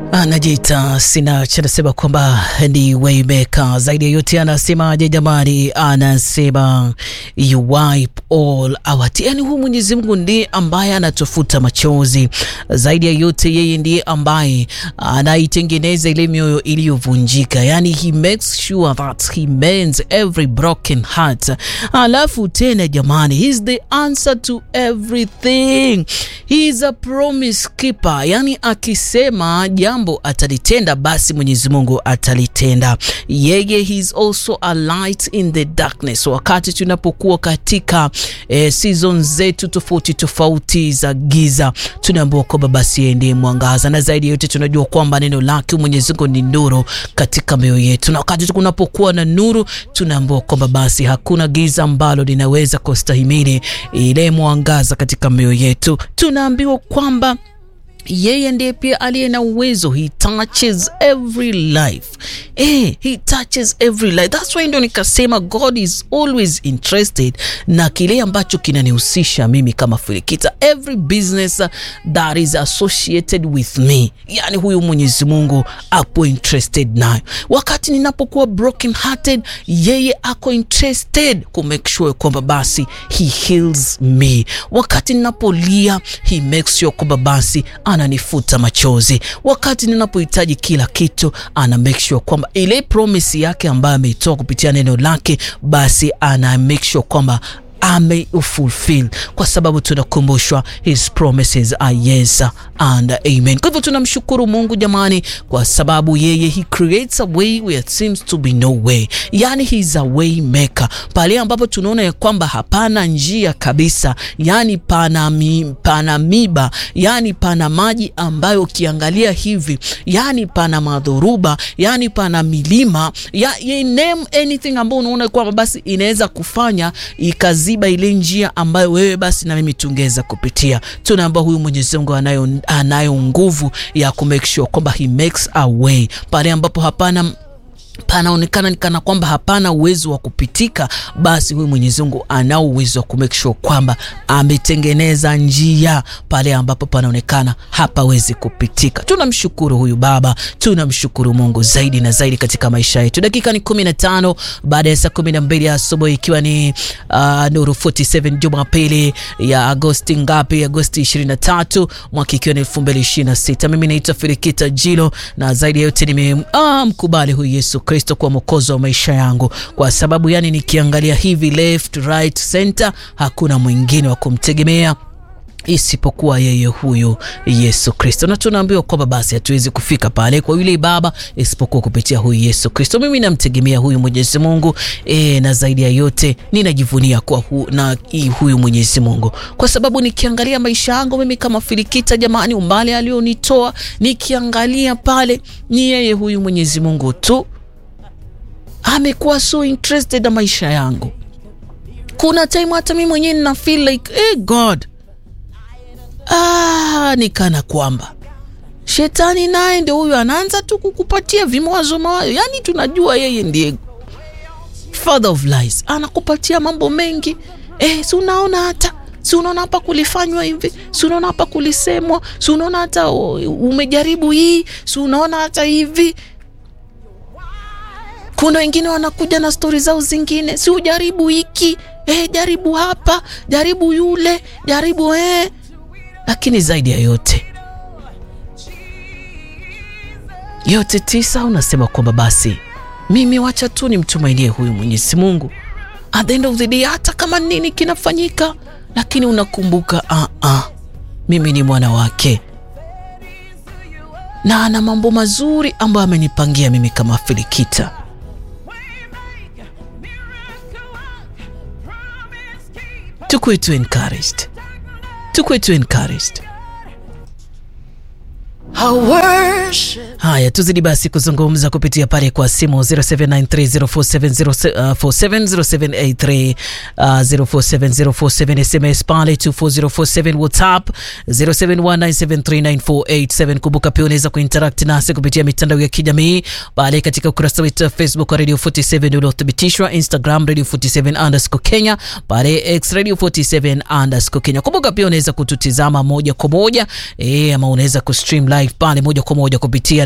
Anajiita Sinach anasema kwamba ni waymaker. Zaidi ya yote anasemaje jamani? Anasema you wipe all our tears. Yani, huyu Mwenyezi Mungu ndiye ambaye anatufuta machozi. Zaidi ya yote, yeye ndiye ambaye anaitengeneza ile mioyo iliyovunjika, yani he makes sure that he mends every broken heart. Alafu tena jamani, he is the answer to everything. He is a promise keeper, yani akisema jambo atalitenda, basi Mwenyezi Mungu atalitenda. Yeye he is also a light in the darkness. Wakati tunapokuwa katika eh, season zetu tofauti tofauti za giza, tunaambiwa kwamba basi yeye ndiye mwangaza, na zaidi ya yote tunajua kwamba neno lake Mwenyezi Mungu ni nuru katika mioyo yetu, na wakati kunapokuwa na nuru, tunaambiwa kwamba basi hakuna giza ambalo linaweza kustahimili ile mwangaza katika mioyo yetu. Tunaambiwa kwamba yeye ndiye pia aliye na uwezo, he touches every life. Eh, he touches every life. That's why ndio nikasema God is always interested na kile ambacho kinanihusisha mimi kama Filikita, every business that is associated with me, yani huyu Mwenyezi Mungu ako interested nayo. Wakati ninapokuwa broken hearted, yeye ako interested ku make sure kwamba basi he heals me. Wakati ninapolia, he makes sure kwamba basi ananifuta machozi. Wakati ninapohitaji kila kitu, ana make sure kwamba ile promise yake ambayo ameitoa kupitia neno lake, basi ana make sure kwamba ameufulfill kwa sababu tunakumbushwa his promises are yes and amen. Kwa hivyo tunamshukuru Mungu jamani, kwa sababu yeye he creates a way where it seems to be no way, yani he is a way maker. Pale ambapo tunaona ya kwamba hapana njia kabisa, yani pana, mi, pana miba, yani pana maji ambayo ukiangalia hivi, yani pana madhoruba, yani pana milima ya, ya name anything ambayo unaona kwamba basi inaweza kufanya ikaziba ile njia ambayo wewe basi na mimi tungeweza kupitia. Tunaomba huyu Mwenyezi Mungu anayo, anayo nguvu ya ku make sure kwamba he makes a way pale ambapo hapana panaonekana nikana kwamba hapana uwezo wa kupitika, basi huyu Mwenyezi Mungu anao uwezo wa kumake sure kwamba ametengeneza njia pale ambapo panaonekana hapawezi kupitika. Tunamshukuru huyu Baba, tunamshukuru Mungu zaidi na zaidi katika maisha yetu. Dakika ni kumi na tano baada ya saa kumi na mbili asubuhi ikiwa ni uh, Nuru 47 Jumapili ya Agosti ngapi? Agosti 23 mwaka ikiwa ni 2026. Mimi naitwa Filikita Jilo na zaidi ya yote nimemkubali ah, huyu Yesu Kristo kwa mwokozi wa maisha yangu, kwa sababu yani nikiangalia hivi left right center, hakuna mwingine wa kumtegemea isipokuwa yeye huyu Yesu Kristo, na tunaambiwa kwamba basi hatuwezi kufika pale kwa yule Baba isipokuwa kupitia huyu Yesu Kristo. Mimi namtegemea huyu Mwenyezi Mungu e, na zaidi ya yote ninajivunia kwa hu, na huyu Mwenyezi Mungu kwa sababu nikiangalia maisha yangu mimi kama Filikita, jamani, umbali alionitoa nikiangalia pale, ni yeye huyu Mwenyezi Mungu tu amekuwa so interested na maisha yangu. Kuna time hata mimi mwenyewe nina feel like hey God Ah, nikana kwamba shetani naye ndio huyo anaanza tu kukupatia vimawazo mawazo, yaani tunajua yeye ndiye father of lies, anakupatia mambo mengi eh, si unaona hata si unaona hapa kulifanywa hivi, si unaona hapa kulisemwa, si unaona hata umejaribu hii, si unaona hata hivi. Kuna wengine wanakuja na stori zao zingine, si ujaribu hiki eh, jaribu hapa, jaribu yule, jaribu eh lakini zaidi ya yote yote tisa, unasema kwamba basi mimi wacha tu nimtumainie huyu Mwenyezi Mungu at the end of the day, hata kama nini kinafanyika, lakini unakumbuka uh -uh, mimi ni mwana wake na ana mambo mazuri ambayo amenipangia mimi kama Filikita. Tukuwe tu encouraged tukuwe tu encouraged. Haya, tuzidi basi kuzungumza kupitia pale kwa simu 0793047047 0783047047 SMS pale 24047 WhatsApp 0719739487. Kumbuka pia unaweza kuinteract nasi kupitia mitandao ya kijamii pale katika ukurasa wetu wa Facebook wa Radio 47 uliothibitishwa, Instagram Radio 47 underscore Kenya, pale X Radio 47 underscore Kenya. Kumbuka pia unaweza kututizama moja kwa moja eh, ama unaweza kustream live live pale moja kwa moja kupitia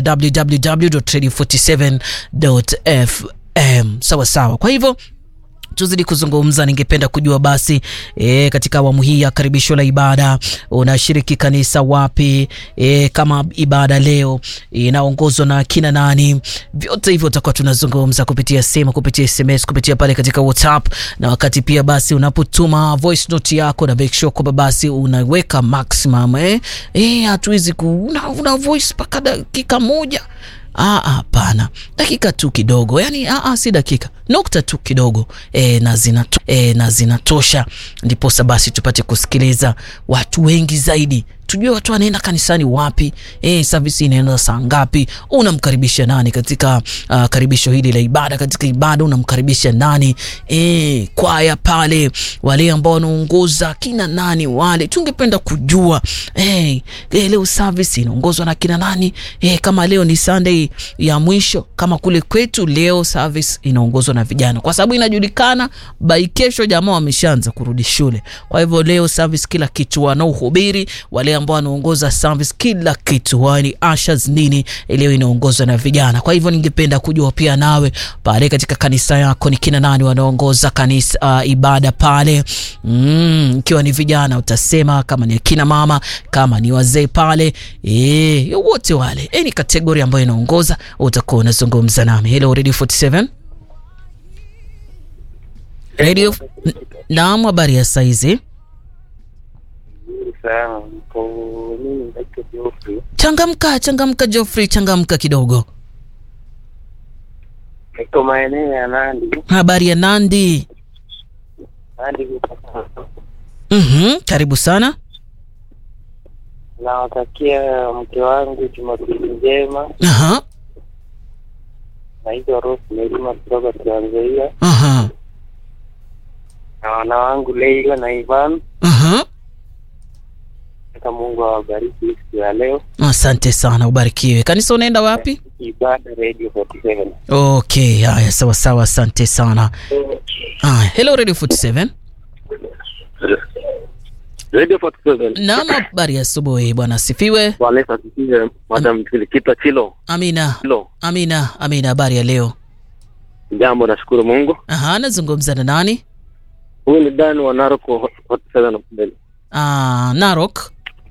www.radio47.fm. Sawa sawa, kwa hivyo tuzidi kuzungumza. Ningependa kujua basi e, katika awamu hii ya karibisho la ibada unashiriki kanisa wapi? E, kama ibada leo inaongozwa na kina nani? Vyote hivyo tutakuwa tunazungumza kupitia simu, kupitia SMS, kupitia pale katika WhatsApp, na wakati pia basi unapotuma voice note yako na make sure kwamba basi unaweka maximum eh, eh hatuwezi ku una, una voice mpaka dakika moja Hapana, dakika tu kidogo, yani aa, si dakika, nukta tu kidogo e, na zinato, e, na zinatosha, ndiposa basi tupate kusikiliza watu wengi zaidi, tujue watu wanaenda kanisani wapi, e, service inaenda saa ngapi, unamkaribisha nani katika uh, karibisho hili la ibada. Katika ibada unamkaribisha nani? E, kwaya pale, wale ambao wanaongoza kina nani wale, tungependa kujua e, e, leo service inaongozwa na kina nani? E, kama leo ni Sunday ya mwisho, kama kule kwetu leo service inaongozwa na vijana, kwa sababu inajulikana by kesho jamaa wameshaanza kurudi shule. Kwa hivyo leo service kila kitu wanaohubiri wale ambao wanaongoza service kila kitu wani ushers nini, leo inaongozwa na vijana. Kwa hivyo ningependa kujua pia nawe pale katika kanisa yako ni kina nani wanaongoza kanisa uh, ibada pale mm, ikiwa ni vijana utasema, kama ni kina mama, kama ni wazee pale eh, wote wale any category ambayo inaongoza utakuwa unazungumza nami. Hello Radio 47 Radio, naam, habari ya saizi Changamka, changamka Geoffrey, changamka kidogo. Niko maeneo ya Nandi. Habari ya Nandi? Nandi. Mhm, karibu sana. Nawatakia mke wangu Jumapili njema. Aha, Naitwa Rose Melima kutoka Tanzania, aha, na wana wangu Leila na Ivan. aha. Nataka Mungu awabariki siku ya leo. Asante sana, ubarikiwe. Kanisa unaenda wapi? Ibada Radio 47. Okay, haya, sawa sawa, asante sana. Haya, hello Radio 47. Radio 47. Naam, habari ya asubuhi, bwana asifiwe. Bwana Yesu asifiwe. Madam Kilikita Chilo. Amina, Chilo. amina, amina. Habari ya leo? Jambo, nashukuru Mungu. Aha, nazungumza na nani? Huyu ni Dan wa Naroko 47 mbele. Ah, Narok.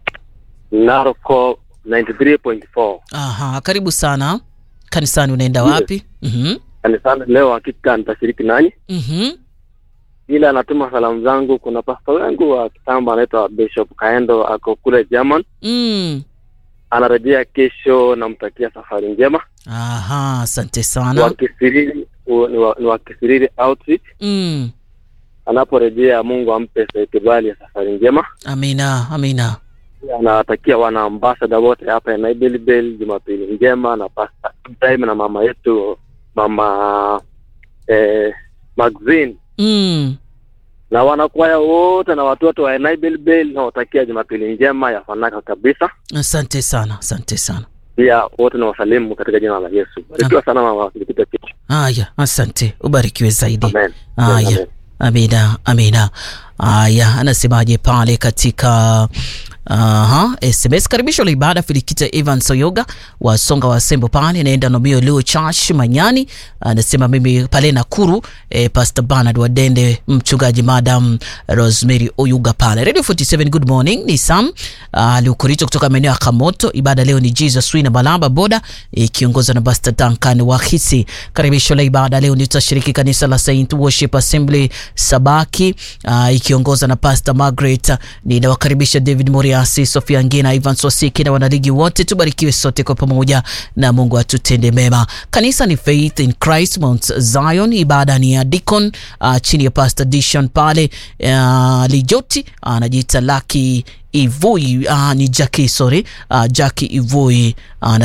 Naroko 93.4. Aha, karibu sana. Kanisani unaenda wapi? Mhm. Kanisani leo hakika nitashiriki nanyi. Mhm. ila anatuma salamu zangu. Kuna pasta wangu wa kitambo anaitwa Bishop Kaendo, ako kule German, Mm. anarejea kesho. Namtakia safari njema. Aha, asante Ni sana. wa Kisiriri, u- ni wa- ni wa Kisiriri Outreach. Mm. Anaporejea, Mungu ampe kibali ya safari njema. Amina, amina. Anawatakia wana ambasada wote hapa ya Naibelbel Jumapili njema, na pasta Ibrahim na mama yetu mama eh, Maxine Mm. na wanakwaya wote na watoto wa Naibelbel nawatakia Jumapili njema ya fanaka kabisa. Asante sana, asante sana. pia wote na wasalimu katika jina la Yesu. Barikiwa sana mama Filipita Kichi. Haya, asante, ubarikiwe zaidi. Amen. Haya, Amen. amina, amina. Haya, anasemaje pale katika Aha, SMS karibisho la ibada Filikita Evan Soyoga wa Songa wa Sembo pale naenda Nomio Leo Church Manyani, anasema mimi pale Nakuru eh, Pastor Bernard Wadende, mchungaji Madam Rosemary Oyuga pale Radio 47. Good morning, ni Sam uh, Lukurito kutoka maeneo ya Kamoto. Ibada leo ni Jesus Wina Balamba Boda ikiongozwa na Pastor Duncan Wahisi. Karibisho la ibada leo nitashiriki kanisa la Saint Worship Assembly Sabaki uh, ikiongozwa na Pastor Margaret. Ninawakaribisha David Moriasi, Sofia Ngina, Ivan Sosiki na wanaligi wote, tubarikiwe sote kwa pamoja na Mungu atutende mema. Kanisa ni Faith in Christ Mount Zion. Ibada ni ya Deacon uh, chini ya Pastor Dishon pale uh, Lijoti anajiita uh, Lucky Ivui uh, ni Jackie sorry uh, Jackie Ivui uh,